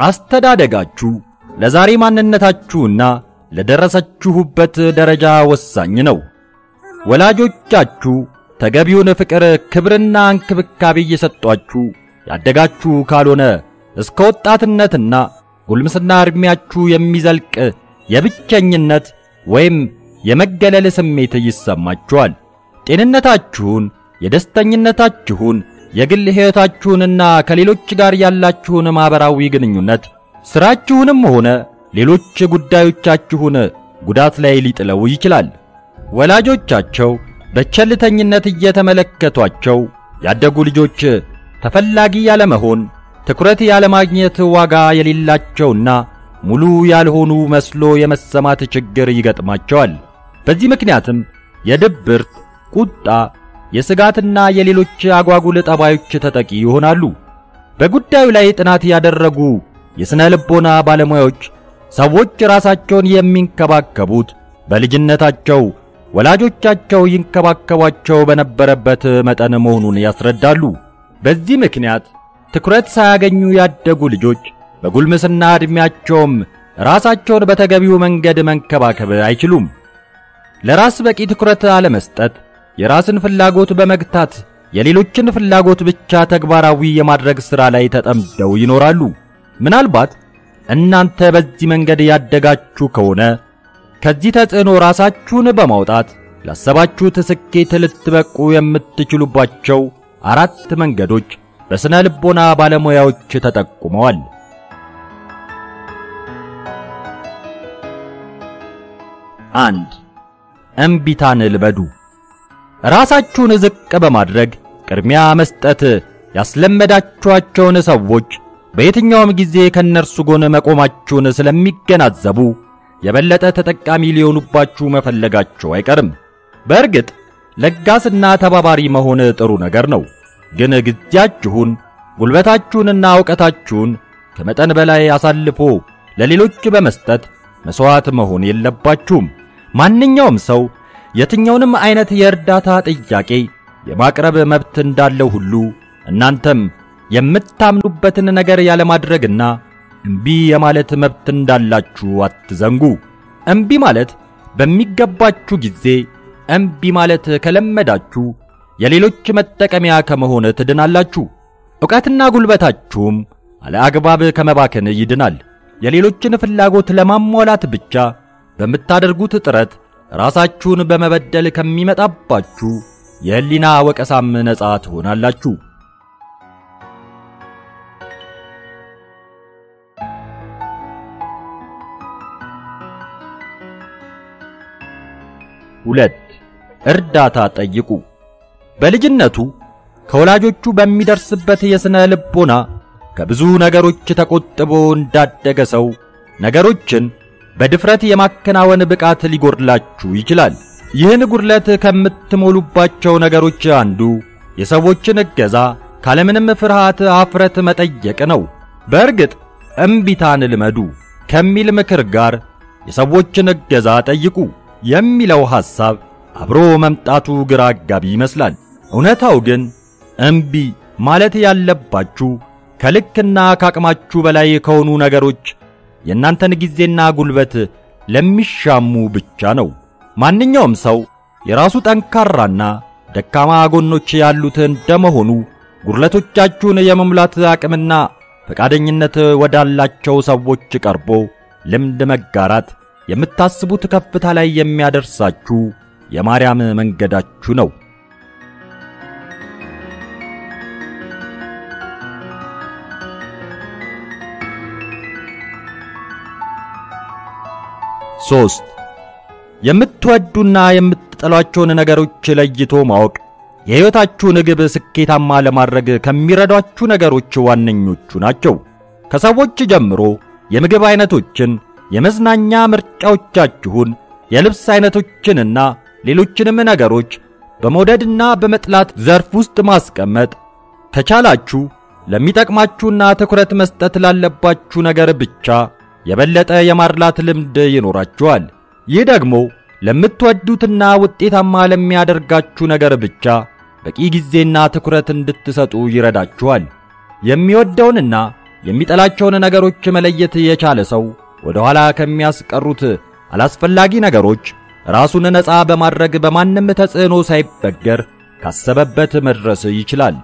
አስተዳደጋችሁ ለዛሬ ማንነታችሁና ለደረሰችሁበት ደረጃ ወሳኝ ነው። ወላጆቻችሁ ተገቢውን ፍቅር፣ ክብርና እንክብካቤ እየሰጧችሁ ያደጋችሁ ካልሆነ እስከ ወጣትነትና ጉልምስና ዕድሜያችሁ የሚዘልቅ የብቸኝነት ወይም የመገለል ስሜት ይሰማችኋል። ጤንነታችሁን፣ የደስተኝነታችሁን፣ የግል ሕይወታችሁንና ከሌሎች ጋር ያላችሁን ማኅበራዊ ግንኙነት ሥራችሁንም ሆነ ሌሎች ጉዳዮቻችሁን ጉዳት ላይ ሊጥለው ይችላል። ወላጆቻቸው በቸልተኝነት እየተመለከቷቸው ያደጉ ልጆች ተፈላጊ ያለመሆን፣ ትኩረት ያለማግኘት፣ ዋጋ የሌላቸውና ሙሉ ያልሆኑ መስሎ የመሰማት ችግር ይገጥማቸዋል። በዚህ ምክንያትም የድብርት፣ ቁጣ፣ የስጋትና የሌሎች አጓጉል ጠባዮች ተጠቂ ይሆናሉ። በጉዳዩ ላይ ጥናት ያደረጉ የሥነ ልቦና ባለሙያዎች ሰዎች ራሳቸውን የሚንከባከቡት በልጅነታቸው ወላጆቻቸው ይንከባከቧቸው በነበረበት መጠን መሆኑን ያስረዳሉ። በዚህ ምክንያት ትኩረት ሳያገኙ ያደጉ ልጆች በጉልምስና ዕድሜያቸውም ራሳቸውን በተገቢው መንገድ መንከባከብ አይችሉም። ለራስ በቂ ትኩረት አለመስጠት፣ የራስን ፍላጎት በመግታት የሌሎችን ፍላጎት ብቻ ተግባራዊ የማድረግ ሥራ ላይ ተጠምደው ይኖራሉ። ምናልባት እናንተ በዚህ መንገድ ያደጋችሁ ከሆነ ከዚህ ተጽዕኖ ራሳችሁን በማውጣት ላሰባችሁት ስኬት ልትበቁ የምትችሉባቸው አራት መንገዶች በሥነ ልቦና ባለሙያዎች ተጠቁመዋል። አንድ እምቢታን ልመዱ። ራሳችሁን ዝቅ በማድረግ ቅድሚያ መስጠት ያስለመዳችኋቸውን ሰዎች በየትኛውም ጊዜ ከእነርሱ ጎን መቆማችሁን ስለሚገናዘቡ የበለጠ ተጠቃሚ ሊሆኑባችሁ መፈለጋቸው አይቀርም። በእርግጥ ለጋስና ተባባሪ መሆን ጥሩ ነገር ነው። ግን ጊዜያችሁን፣ ጉልበታችሁንና ዕውቀታችሁን ከመጠን በላይ አሳልፎ ለሌሎች በመስጠት መሥዋዕት መሆን የለባችሁም። ማንኛውም ሰው የትኛውንም አይነት የእርዳታ ጥያቄ የማቅረብ መብት እንዳለው ሁሉ እናንተም የምታምኑበትን ነገር ያለማድረግና እምቢ የማለት መብት እንዳላችሁ አትዘንጉ። እምቢ ማለት በሚገባችሁ ጊዜ እምቢ ማለት ከለመዳችሁ የሌሎች መጠቀሚያ ከመሆን ትድናላችሁ። ዕውቀትና ጉልበታችሁም አለአግባብ ከመባከን ይድናል። የሌሎችን ፍላጎት ለማሟላት ብቻ በምታደርጉት ጥረት ራሳችሁን በመበደል ከሚመጣባችሁ የሕሊና ወቀሳም ነፃ ትሆናላችሁ። ሁለት እርዳታ ጠይቁ። በልጅነቱ ከወላጆቹ በሚደርስበት የሥነ ልቦና ከብዙ ነገሮች ተቆጥቦ እንዳደገ ሰው ነገሮችን በድፍረት የማከናወን ብቃት ሊጎድላችሁ ይችላል። ይህን ጉድለት ከምትሞሉባቸው ነገሮች አንዱ የሰዎችን እገዛ ካለምንም ፍርሃት አፍረት መጠየቅ ነው። በእርግጥ እምቢታን ልመዱ ከሚል ምክር ጋር የሰዎችን እገዛ ጠይቁ የሚለው ሐሳብ አብሮ መምጣቱ ግራ አጋቢ ይመስላል። እውነታው ግን እምቢ ማለት ያለባችሁ ከልክና ከአቅማችሁ በላይ ከሆኑ ነገሮች የእናንተን ጊዜና ጉልበት ለሚሻሙ ብቻ ነው። ማንኛውም ሰው የራሱ ጠንካራና ደካማ ጎኖች ያሉት እንደመሆኑ ጉድለቶቻችሁን የመሙላት አቅምና ፈቃደኝነት ወዳላቸው ሰዎች ቀርቦ ልምድ መጋራት የምታስቡት ከፍታ ላይ የሚያደርሳችሁ የማርያም መንገዳችሁ ነው። ሶስት የምትወዱና የምትጠሏቸውን ነገሮች ለይቶ ማወቅ የሕይወታችሁን ግብ ስኬታማ ለማድረግ ከሚረዷችሁ ነገሮች ዋነኞቹ ናቸው። ከሰዎች ጀምሮ የምግብ አይነቶችን፣ የመዝናኛ ምርጫዎቻችሁን፣ የልብስ አይነቶችንና ሌሎችንም ነገሮች በመውደድና በመጥላት ዘርፍ ውስጥ ማስቀመጥ ከቻላችሁ ለሚጠቅማችሁና ትኩረት መስጠት ላለባችሁ ነገር ብቻ የበለጠ የማድላት ልምድ ይኖራችኋል። ይህ ደግሞ ለምትወዱትና ውጤታማ ለሚያደርጋችሁ ነገር ብቻ በቂ ጊዜና ትኩረት እንድትሰጡ ይረዳችኋል። የሚወደውንና የሚጠላቸውን ነገሮች መለየት የቻለ ሰው ወደ ኋላ ከሚያስቀሩት አላስፈላጊ ነገሮች ራሱን ነፃ በማድረግ በማንም ተጽዕኖ ሳይበገር ካሰበበት መድረስ ይችላል።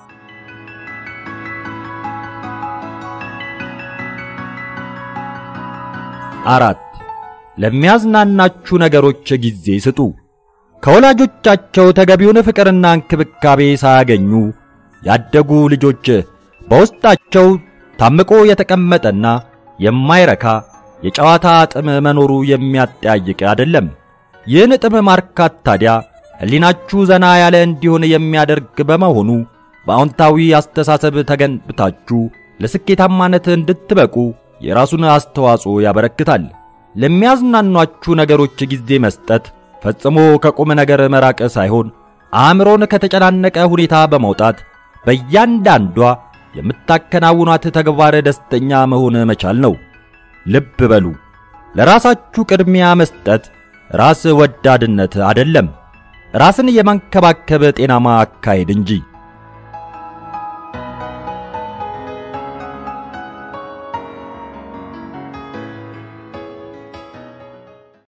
አራት ለሚያዝናናችሁ ነገሮች ጊዜ ስጡ። ከወላጆቻቸው ተገቢውን ፍቅርና እንክብካቤ ሳያገኙ ያደጉ ልጆች በውስጣቸው ታምቆ የተቀመጠና የማይረካ የጨዋታ ጥም መኖሩ የሚያጠያይቅ አይደለም። ይህን ጥም ማርካት ታዲያ ሕሊናችሁ ዘና ያለ እንዲሆን የሚያደርግ በመሆኑ በአዎንታዊ አስተሳሰብ ተገንብታችሁ ለስኬታማነት እንድትበቁ የራሱን አስተዋጽኦ ያበረክታል። ለሚያዝናኗችሁ ነገሮች ጊዜ መስጠት ፈጽሞ ከቁም ነገር መራቅ ሳይሆን አእምሮን ከተጨናነቀ ሁኔታ በመውጣት በእያንዳንዷ የምታከናውኗት ተግባር ደስተኛ መሆን መቻል ነው። ልብ በሉ፣ ለራሳችሁ ቅድሚያ መስጠት ራስ ወዳድነት አይደለም፣ ራስን የማንከባከብ ጤናማ አካሄድ እንጂ።